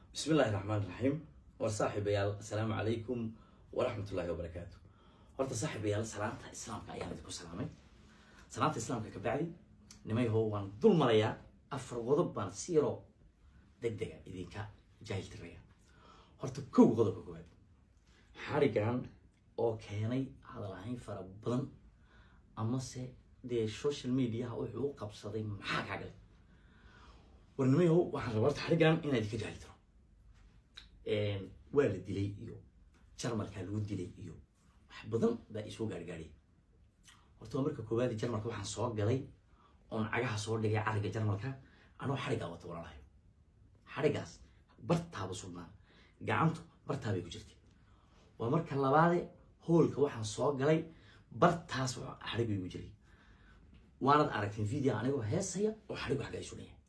bismi illaahi raxmaan raxiim war saaxiibayaal assalaamu calaykum waraxmatullaahi wabarakaatu horta saaxiibayaal salaanta islaamka ayaan idinku salaamay salaanta islaamka ka bacdi nimayho waan dul marayaa afar qodob baan si yaroo deg dega idinka jaahil tiraya horta kow qodobka koowaad xarigan oo keenay hadal ahayn fara badan amase dee social mediaha wuxuu u qabsaday maxaa kaa galay war nimayahow waxaan rabaa horta xarigan inaa idinka jaahil tiro waa la dilay iyo jarmalkaa lagu dilay iyo wax badan baa isoo gaargaadhay horta waa marka koowaadi jarmalka waxaan soo galay oon cagaha soo dhigay cariga jarmalka anoo xarigaa wata walalahayo xarigaas bartaaba sugnaa gacantu bartaabay ku jirtay waa marka labaade hoolka waxaan soo galay bartaas xarigu igu jiray waanad aragteen video anigoo heesaya oo xarigu xagga ay sunaya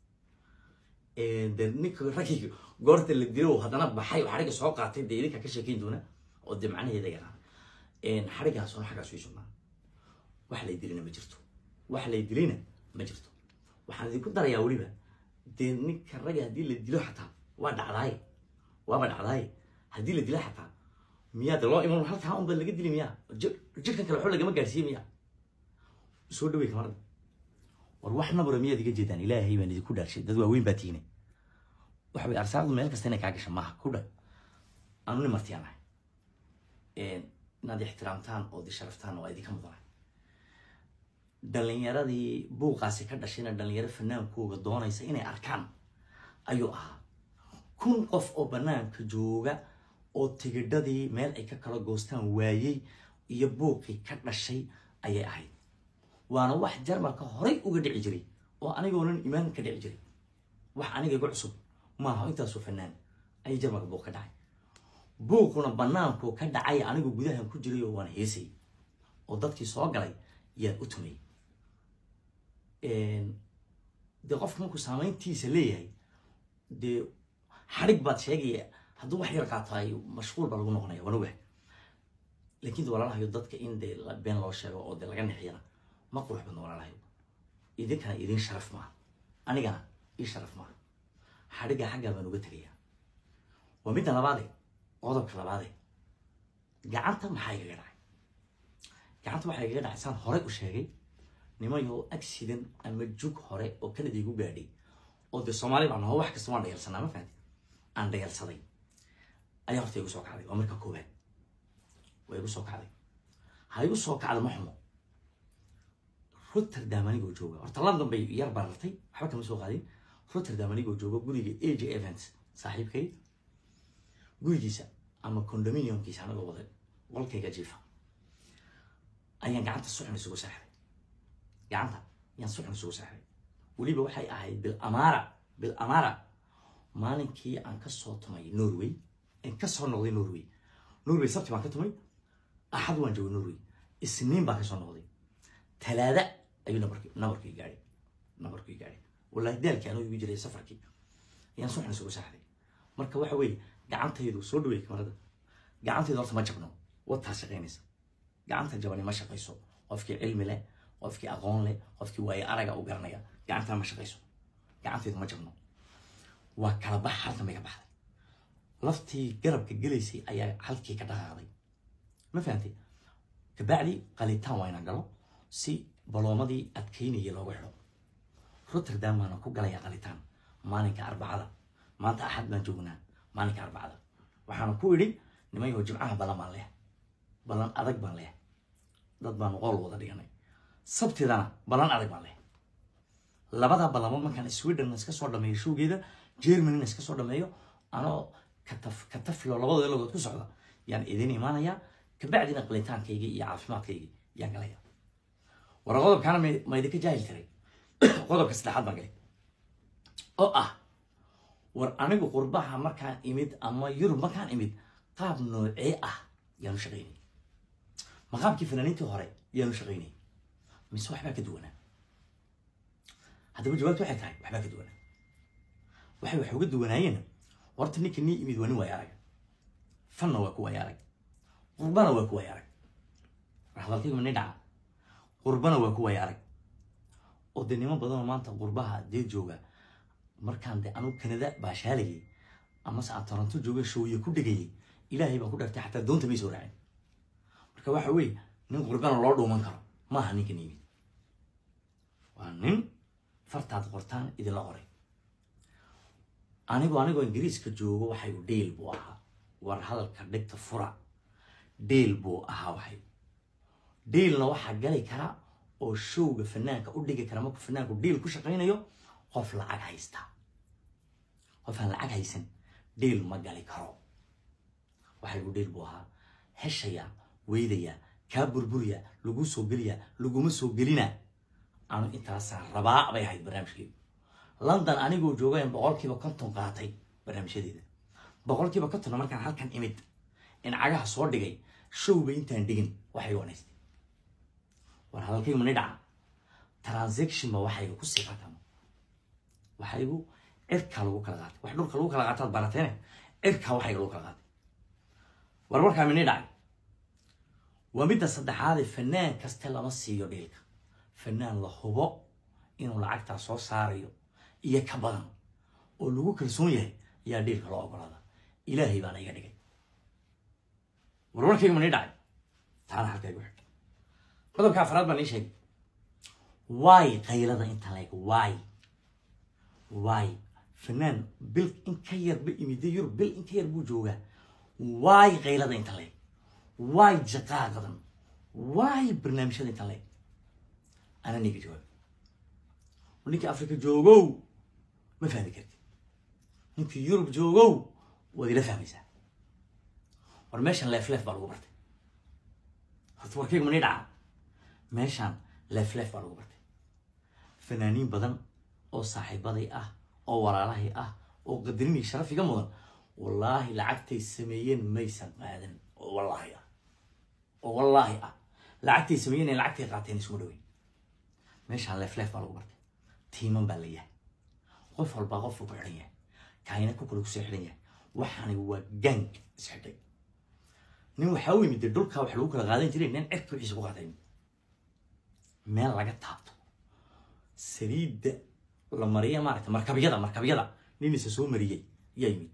de ninka raggii goorta la dilo haddana baxay oo xariga soo qaatay dee idinka ka sheekeyn doona oo dee macnaheeda yaraa xarigaas oo xaggaas way sugnaa wax lay dilina ma jirto wax lay dilayna ma jirto waxaan idinku darayaa weliba dee ninka ragga haddii la dilo xataa waa dhacdaaye waaba dhacdaaye haddii la dilo xataa miyaa de loo iman halkaa unba laga dili miyaa jirkan kale waxba lagama gaarsiiye miyaa soo dhawey kamarada war wax nabura miyaad iga jeedaan ilaahay baan idinku dhaarshay dad waaweyn baa tiine waxa way arsaaqdu meel kasta inay kaa gasha maaha ku dha anu nin martiyaan ahay inaad ixtiraamtaan oo di sharaftaan oo idinka mudanahay dhalinyaradii buuqaasi ka dhashayna dhalinyaro fanaankooga doonaysa inay arkaan ayuu ahaa kun qof oo banaanka jooga oo tigidhadii meel ay ka kala goostaan waayey iyo buuqii ka dhashay ayay ahayd waana wax jarmalka horay uga dhici jiray oo anigoonan imaan ka dhici jiray wax aniga igu cusub maaha intaasoo fanaan ayay jarmalka buuq ka dhacay buuquna banaanku ka dhacay anigu gudahan ku jiray oo waan heesay oo dadkii soo galay yaan u tumay dee qofka markuu saamayntiisa leeyahay dee xadhig baad sheegaya hadduu wax yar qaataay mashquul baa lagu noqonaya waan ogahay laakiin de walaalahayo dadka in dee been loo sheego oo dee laga nixiyana ma qurux badno walaalahayo idinkana idin sharaf maaha anigana ii sharaf maaha xadhigga xaggaa baan uga tegayaa waa midda labaade qodobka labaade gacanta maxaa igaga dhacay gacanta waxaa igaga dhacay saan horey u sheegay nimayoo accident ama jug hore oo kanada igu gaadhay oo dee soomaali baan naho wax kasta waan dhayalsanaa ma fahanti aan dhayalsaday ayaa horta igu soo kacday waa marka koowaad waa igu soo kacday ha igu soo kacda ma xumo rotterdam anigoo jooga horta london bay yar barartay waxba kama soo qaadin rotterdam anigoo jooga guriga a j events saaxiibkay gurigiisa ama condominiumkiisa anagoo wada qolkayga jiifa ayaan gacanta suxun isugu seexday gacanta ayaan suxun isugu seexday weliba waxay ahayd bil amaara bil amaara maalinkii aan kasoo tumay norway aan kasoo noqday norway norway sabti baan ka tumay axad waan joogay norway isniin baan kasoo noqday talaada ayuu nabarki nabarkii gaadhay nabarkii gaadhay wallahi daalkii anuu igu jiray safarkii ayaan suxun isugu seexday marka waxa weeye gacantaydu soo dhaweey kamarada gacantaydu horta ma jabno wataa shaqaynaysa gacanta jabani ma shaqayso qofkii cilmi leh qofkii aqoon leh qofkii waaye araga u garanaya gacantaa ma shaqayso gacantaydu ma jabno waa kala bax halkan bay ka baxday laftii garabka gelaysay ayaa halkii ka dhaqaaqday ma fahantay kabacdi qalitaan waa inaan galo si baloomadii adkaynaya looga xidho rotterdam baana ku galaya qalitaan maalinka arbacada maanta axad baan joognaa maalinka arbacada waxaana ku idhi nimayoo jimcaha balan baan leh balan adag baan leh dad baanu qool wada dhiganay sabtidana balan adag baan leh labada balamood markaan sweden iska soo dhameeyo showgeeda germanina iska soo dhameeyo anoo kataf kataflo labadooda lagood ku socda yaan idin imaanayaa kabacdina qalitaankayga iyo caafimaadkayga yaan galaya war qodobkaana ma idinka jaahil tiray qodobka saddexaad baan galay oo ah war anigu qurbaha markaan imid ama yurub markaan imid qaab noocee ah yaanu shaqaynay ma qaabkii fanaaniintii hore yaanu shaqaynay mise waxbaa ka duwanaa haddaba jawaabtu waxay tahay waxbaa ka duwanaa waxay wax uga duwanaayeen horta ninka nii imid waa nin waaya arag fanna waa ku waaya arag qurbana waa ku waaya arag war hadalkaygu ni dhaca qurbana waa ku waaya arag oo dee niman badanoo maanta qurbaha dee jooga markaan de anugu kanada baashaalayay amase aan toronto jooga shooye ku dhegayay ilaahay baan ku dhartay xataa doonta may soo raacin marka waxa weeye nin qurbana loo dhuuman karo maaha ninkan yimid waa nin fartaad qortaan idinla qoray anigu anigoo ingiriiska joogo waxaygu dheel buu ahaa war hadalka dhigta fura dheel buu ahaa waxay dhiilna waxaa gali kara oo showga fanaanka u dhigi kara markuu fanaanku dhiil ku shaqaynayo qof lacag haysta qof aan lacag haysan dhiil ma gali karo waxaygu dhiil buu ahaa heshaya weydaya kaa burburiya lagu soo geliya laguma soo gelina anu intaasaan rabaa bay ahayd barnaamijkeedu london anigoo joogayn boqolkiiba konton qaatay barnaamijyadeeda boqolkiiba kontonna markaan halkan imid in cagaha soo dhigay showba intaan dhigin waxay wanaystay war hadalkaygu mani dhaca transactionba waxayga ku sii qaatama waxaygu cirkaa lagu kala qaatay wax dhulka lagu kala qaataad barateene cirkaa waxayga lagu kala qaatay war warkaa mani dhacay waa midda saddexaade fanaan kaste lama siiyo dhiilka fanaan la hubo inuu lacagtaa soo saarayo iyo ka badan oo lagu kalsoon yahay ayaa dhiilka loo ogolaada ilaahay baana iga dhigay warwarkayga mani dhacay taana halkaygu xidh qodobka afraad baan ii sheegay waay qaylada inta leeg waay waay fanaan bil in ka yar ba imida yurub bil in ka yar buu joogaa waay qaylada inta leeg waay jaqaaqadan waay barnaamijyada inta leeg ana ninka jawaab ninkii afrika joogow ma fahmi karti ninkii yurub joogow waad ila fahmaysaa war meeshan leef leef baa lagu bartay horta warkayga mani dhaca meeshaan leef leef baa lagu bartay fanaaniin badan oo saaxiibaday ah oo walaalahay ah oo qadarinii sharaf iga mudan wallaahi lacagtay sameeyeen maysan qaadan oo wallaahi ah oo wallaahi ah lacagtay sameeyeen ee lacagtay qaateen isuma dhaweyn meeshaan leef leef baa lagu bartay tiiman baa la yahay qof walbaa qofku ku xidhan yahay kaayna ku kale kusoo xidhan yahay waxaani waa gang isxidhay nin waxaa u yimid dee dhulkaa wax lagu kala qaadan jiray nin cirka wixiisa ku qaatay meel laga taabto saliidda la mariya maaragta markabyada markabyada nin isa soo mariyey ayaa yimid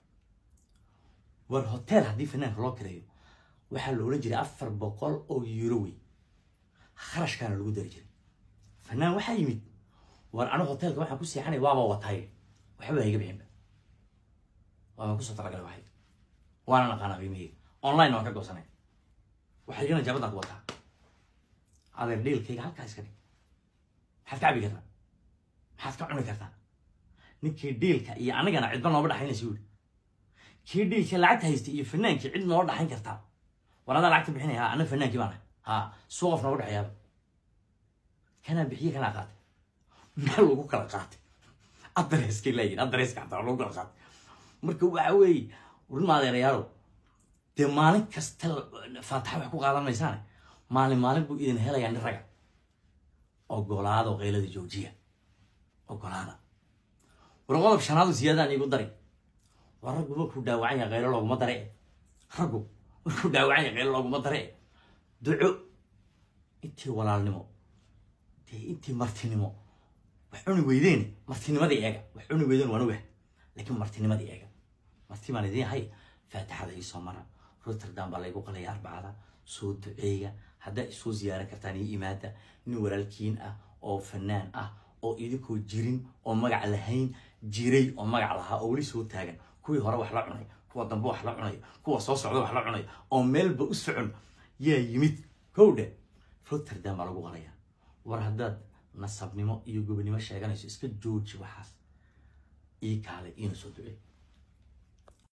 war hotel haddii fanaanka loo kireeyo waxaa la odhan jiray afar boqol oo euro wey kharashkaana lagu dari jiray fanaan waxaa yimid war anigu hotelka waxaan ku seexanay waaba wataay waxba hayga bixinba waabaan kusoo talagalay waxay waana naqaanaa qiimaheyga online waan ka goosanay waxaygana jabadaan ku wataa adeer dhiilkayga halkaa iska dhig maxaad ka cabi kartaa maxaad ka cuni kartaa ninkii dhiilka iyo anigana cidba nooma dhaxaynaysa yuri kii dhiilka lacagta haystay iyo fanaankii cid noo dhaxayn kartaa war adaa lacagta bixinaya ha ana fanaankii baan ahay ha suu qof nooga dhexeeyaaba kanaa bixiye kanaa qaatay meel lagu kala qaatay addareskay laayihin addareska xataa lagu kala qaatay marka waxa weeye urin adeerayaalow dee maalin kasta faataxa wax ku qaadan maysaane maalin maalin buu idin helayaa nin raga ogolaado qaylada joojiya ogolaada war qodob shanaadu siyaadaan iigu dari war raggu markuu dhaawacan yahay qaylo looguma dare raggu markuu dhaawacan yahay qaylo looguma dare duco intii walaalnimo dee intii martinimo wax cuni weydeen martinimadii eega wax cuni weydeen waan ogah laakiin martinimadii eega marti baan idiin hay faatixada iisoo mara rotterdam baa laygu qalaya arbacada soo duceeya haddaa isoo ziyaaran kartaan iyo imaada nin walaalkiin ah oo fanaan ah oo idinkoo jirin oo magac lahayn jiray oo magac lahaa oo weli soo taagan kuwii hore wax la cunay kuwa dambe wax la cunay kuwa soo socda wax la cunay oo meelba u socon yaa yimid kowdhe rotterdam baa lagu qalaya war haddaad nasabnimo iyo gobonimo sheeganayso iska jooji waxaas ii kaale iina soo ducey